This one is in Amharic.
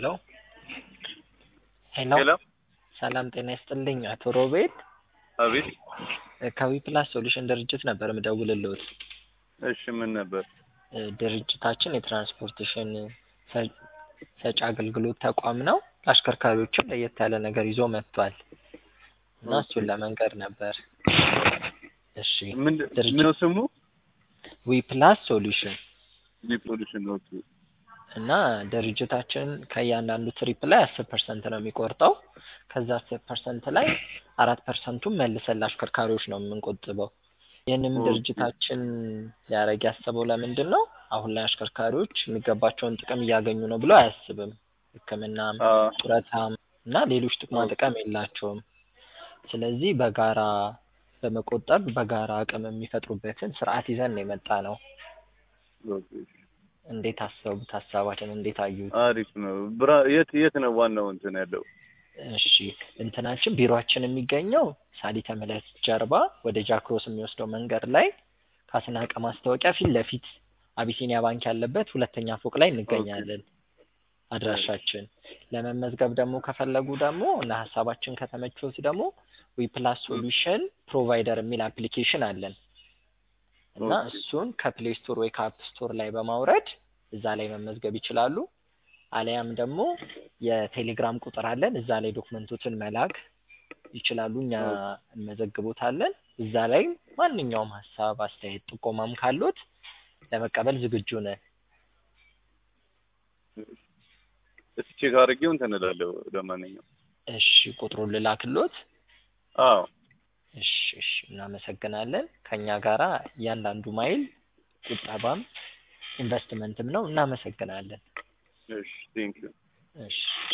ሄሎ ሄሎ ሄሎ ሰላም ጤና ይስጥልኝ አቶ ሮቤል አቤት ከዊፕላስ ሶሉሽን ድርጅት ነበር ምደውልልዎት። እሺ ምን ነበር እ ድርጅታችን የትራንስፖርቴሽን ሰ- ሰጪ አገልግሎት ተቋም ነው። ለአሽከርካሪዎችም ለየት ያለ ነገር ይዞ መጥቷል እና እሱን ለመንገር ነበር። እሺ ምን ድርጅት- ምን ነው ስሙ ዊፕላስ ሶሉሽን ዲፖሊሽን ነው እና ድርጅታችን ከእያንዳንዱ ትሪፕ ላይ አስር ፐርሰንት ነው የሚቆርጠው። ከዛ አስር ፐርሰንት ላይ አራት ፐርሰንቱን መልሰን ለአሽከርካሪዎች ነው የምንቆጥበው። ይህንም ኦኬ። ድርጅታችን ሊያደርግ ያሰበው ለምንድን ነው? አሁን ላይ አሽከርካሪዎች የሚገባቸውን ጥቅም እያገኙ ነው ብሎ አያስብም። ሕክምናም አ ጡረታም እና ሌሎች ጥቅማ ኦኬ። ጥቅም የላቸውም። ስለዚህ በጋራ በመቆጠብ በጋራ አቅም የሚፈጥሩበትን ስርዓት ይዘን ነው የመጣ ነው። ኦኬ። እንዴት አሰቡት? ሀሳባችን እንዴት አዩት? አሪፍ ነው ብራ የት የት ነው ዋናው እንትን ያለው እሺ እንትናችን ቢሮአችን የሚገኘው ሳሊተ ምሕረት ጀርባ ወደ ጃክሮስ የሚወስደው መንገድ ላይ ከአስናቀ ማስታወቂያ ፊት ለፊት አቢሲኒያ ባንክ ያለበት ሁለተኛ ፎቅ ላይ እንገኛለን። አድራሻችን ለመመዝገብ ደግሞ ከፈለጉ ደግሞ እና ሀሳባችን ከተመቾት ደግሞ ዊፕላስ ሶሉሽን ፕሮቫይደር የሚል አፕሊኬሽን አለን እና ኦኬ። እሱን ከፕሌይ ስቶር ወይ ከአፕ ስቶር ላይ በማውረድ እዛ ላይ መመዝገብ ይችላሉ። አሊያም ደግሞ የቴሌግራም ቁጥር አለን እዛ ላይ ዶክመንቶችን መላክ ይችላሉ። እኛ እንመዘግቦታለን። እዛ ላይ ማንኛውም ሀሳብ፣ አስተያየት፣ ጥቆማም ካሎት ለመቀበል ዝግጁ ነን። እስኪ ቼክ አድርጌው እንትን እላለሁ ለማንኛውም እሺ ቁጥሩን ልላክሎት። አዎ እሺ እሺ እናመሰግናለን። ከኛ ጋራ እያንዳንዱ ማይል ቁጠባም ኢንቨስትመንትም ነው። እናመሰግናለን። እሺ ቴንክ ዩ እሺ